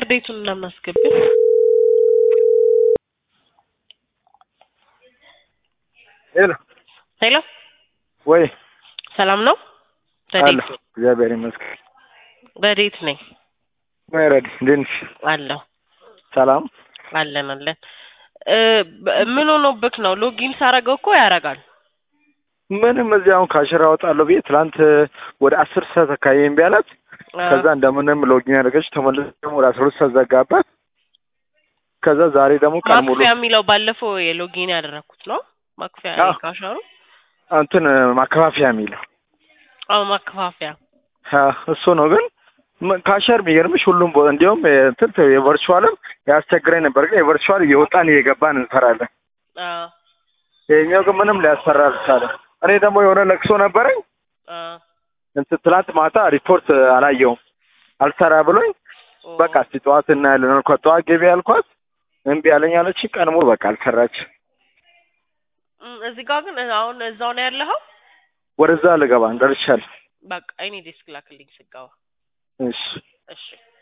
ኤክስፓየር ዴቱን እናናስገቢው። ሄሎ ሄሎ ወይ ሰላም ነው? አለ ረዴት እግዚአብሔር ይመስገን። ረዴት ነኝ ወይ ረዲ እንዴት ነሽ? አለሁ ሰላም አለን አለን። እ በ- ምን ሆኖብክ ነው? ሎጊን ሳረገው እኮ ያረጋል። ምንም እዚህ አሁን ካሽራ አወጣለሁ ብዬ ትላንት ወደ አስር ሰዓት አካባቢ እምቢ አላት። አ፣ ከዛ እንደምንም ሎጊን ያደረገች ተመለሰ ደግሞ ወደ አስራ ሁለት ሰዓት ዘጋባት። ከዛ ዛሬ ደግሞ ቀን ሙሉ ማክፊያ የሚለው ባለፈው የሎጊን ያደረኩት ነው። ማክፊያ አዎ። ካሻሩ እንትን ማከፋፈያ የሚለው አዎ ማከፋፈያ አ፣ እሱ ነው ግን ም- ካሸር የሚገርምሽ ሁሉም ቦታ እንዲሁም እንትን የቨርቹዋልም ያስቸግረኝ ነበር፣ ግን የቨርቹዋል እየወጣን እየገባን እንሰራለን። አ፣ ይሄኛው ግን ምንም ሊያሰራ አልቻለም። እኔ ደግሞ የሆነ ለቅሶ ነበረኝ አ፣ እንትን ትላንት ማታ ሪፖርት አላየውም አልሰራ ብሎኝ ኦ፣ በቃ እስቲ ጠዋት እናያለን አልኳት። ጠዋት ገቢ አልኳት እምቢ አለኝ አለች። ቀን ሙሉ በቃ አልሰራች። እም፣ እዚህ ጋር ግን አሁን እዛው ነው ያለኸው። ወደዛ ልገባ እንደርሻል። በቃ እኔ ዴስክ ላክልኝ ስጋዋ። እሺ እሺ